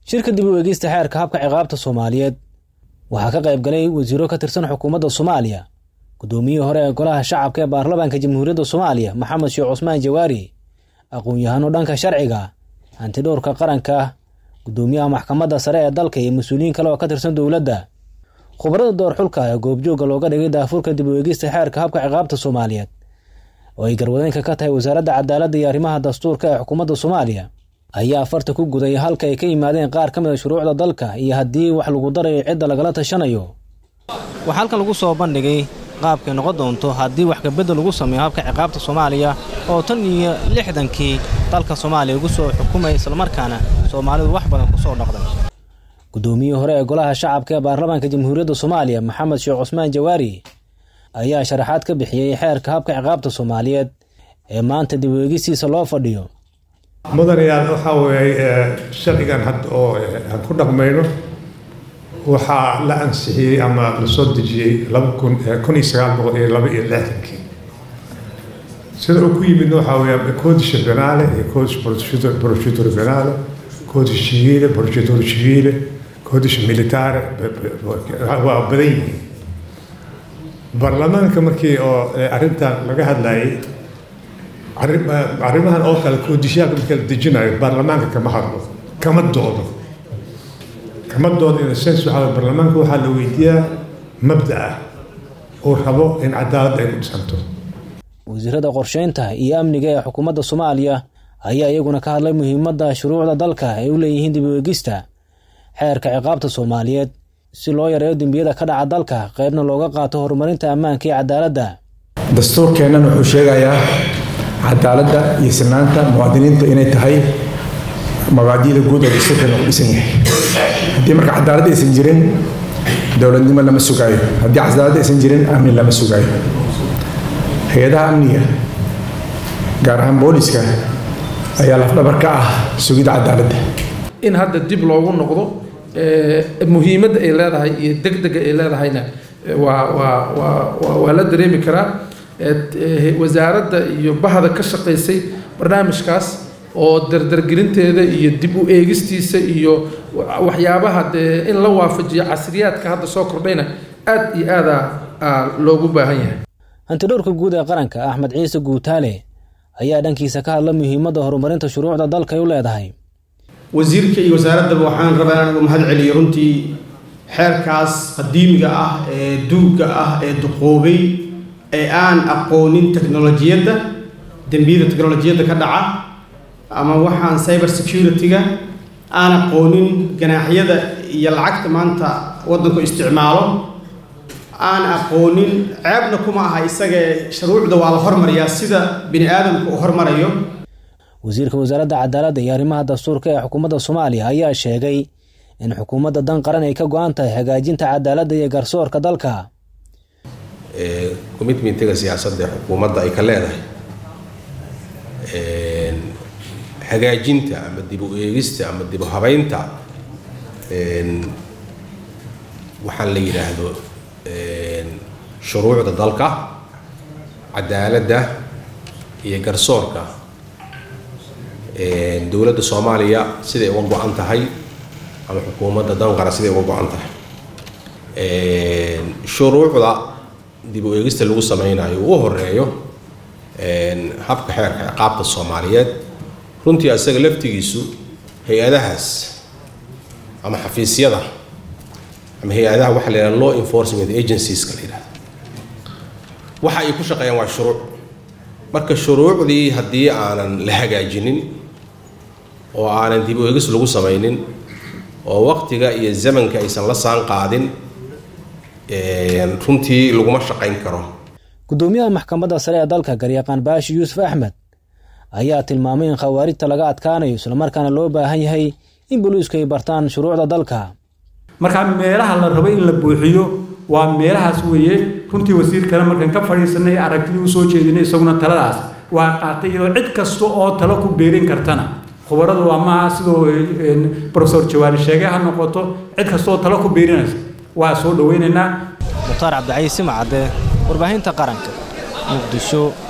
shirka dib u eegista xeerka habka ciqaabta soomaaliyeed waxaa ka qayb galay wasiiro ka tirsan xukuumadda soomaaliya guddoomiyihii hore ee golaha shacabka ee baarlamaanka jamhuuriyadda soomaaliya maxamed sheekh cusmaan jawaari aqoon-yahano dhanka sharciga hantidhowrka qaranka guddoomiyaha maxkamadda sare ee dalka iyo mas-uuliyiin kale oo ka tirsan dowladda khubarada doorxulka ee goobjoogga looga dhigay daafurka dib u eegista xeerka habka ciqaabta soomaaliyeed oo ay garwadeenka ka tahay wasaaradda cadaaladda iyo arrimaha dastuurka ee xukuumadda soomaaliya ayaa farta ku guday halka ay ka yimaadeen qaar ka mid a shuruucda dalka iyo haddii wax lagu darayo cidda lagala tashanayo waxaa halkan lagu soo bandhigay qaabkay noqon doonto haddii wax kabedel lagu sameeyo habka ciqaabta soomaaliya oo tan iyo lixdankii dalka soomaaliya ugu soo xukumaya islamarkaana soomaalidu wax badan ku soo dhaqday guddoomiyihii hore ee golaha shacabka ee baarlamaanka jamhuuriyadda soomaaliya maxamed sheekh cusmaan jawaari ayaa sharaxaad ka bixiyey xeerka habka ciqaabta soomaaliyeed ee maanta dib u eegistiisa loo fadhiyo mudanayaal waxaa weeye sharcigan hadda oo aan ku dhaqmayno waxaa la ansixiyey ama la soo dejiyey laba kun kun iyo sagaal boqol iyo laba iyo lixdankii sida uu ku yimidna waxaa weeye codice penale iyo codice procedure penale codice civile procedure civile codice militare waa badan yihiin baarlamaanka markii oo arrintan laga hadlayay arrimahan oo kale koodisyaaka marka la dejinayo baarlamaanka kama hadlo kama doodo kama doodo in sense waxaa baarlamaanka waxaa la weydiiyaa mabda ah uu rabo in cadaaladda ay ku dhisanto wasiirada qorsheynta iyo amniga ee xukuumadda soomaaliya ayaa iyaguna ka hadlay muhiimadda shuruucda dalka ay u leeyihiin dib u eegista xeerka ciqaabta soomaaliyeed si loo yareeyo dembiyada ka dhaca dalka qaybna looga qaato horumarinta ammaanka iyo cadaaladda dastuurkeennan wuxuu sheegayaa cadaaladda iyo sinaanta muwaadiniinta inay tahay mabaadi'da guud oo dastuurkeena ku dhisan yahay haddii marka cadaalad aysan jirin dowladnimo lama sugaayo haddii cadaalad aysan jirin amni lama sugaayo hay-adaha amniga gaar ahaan booliska ayaa lafdhabar ka ah sugidda cadaaladda in hadda dib loogu noqdo muhiimadda ay leedahay iyo degdega ay leedahayna waa waa waa waa la dareemi karaa wasaaradda iyo bahda ka shaqaysay barnaamijkaas oo dardargelinteeda iyo dib u eegistiisa iyo waxyaabaha dee in la waafajiyo casriyaadka hadda soo kordhayna aad iyo aada loogu baahan yahay hantidhowrka guud ee qaranka axmed ciise guutaale ayaa dhankiisa ka hadla muhiimadda horumarinta shuruucda dalka ay u leedahay wasiirka iyo wasaaraddaba waxaan rabaa inaan ugu mahad celiyo runtii xeerkaas qadiimiga ah ee duugga ah ee duqoobay ee aan aqoonin technolojiyadda dembiyada technolojiyadda ka dhaca ama waxaan cyber security-ga aan aqoonin ganaaxyada iyo lacagta maanta waddanku isticmaalo aan aqoonin ceebna kuma aha isagee shuruucda waa la hormariyaa sida bini aadamku uu hormarayo wasiirka wasaaradda cadaaladda iyo arrimaha dastuurka ee xukuumadda soomaaliya ayaa sheegay in xukuumadda dan qaran ay ka go-an tahay hagaajinta cadaaladda iyo garsoorka dalka commitmentiga siyaasadda ee xukuumadda ay ka leedahay hagaajinta ama dib u eegista ama dib u habeynta waxaan la yidhaahdo shuruucda dalka cadaaladda iyo garsoorka dowladda soomaaliya siday uga go-an tahay ama xukuumadda danqara siday uga go-an tahay shuruucda dib u eegista lagu sameynayo uu horeeyo habka xeerka ciqaabta soomaaliyeed runtii asaga laftigiisu hay-adahaas ama xafiisyada ama hay-adaha waxa la yidhaha law enforcement agencieska la yidhahdo waxa ay ku shaqeeyaan waa shuruuc marka shuruucdii haddii aanan la hagaajinin oo aanan dib u eegis lagu samaynin oo waqtiga iyo zamanka aysan la saan qaadin runtii laguma shaqayn karo guddoomiyaha maxkamadda sare ee dalka garyaqaan baashi yuusuf axmed ayaa tilmaamay in khawaarijta laga adkaanayo islamarkaana loo baahan yahay in booliisku ay bartaan shuruucda dalka markaa meelaha la rabo in la buuxiyo waa meelahaas weeye runtii wasiirkana markaan ka fadhiisanay aragtidii usoo jeedinay isaguna taladaas waa qaatay iyadoo cid kasta oo talo ku beerin kartana khubaradu ama sidoo profesor jawaari sheegay ha noqoto cid kasta oo talo ku beerinaysa waa soo dhaweynaynaa mukhtaar cabdicaiis simacadde warbaahinta qaranka muqdisho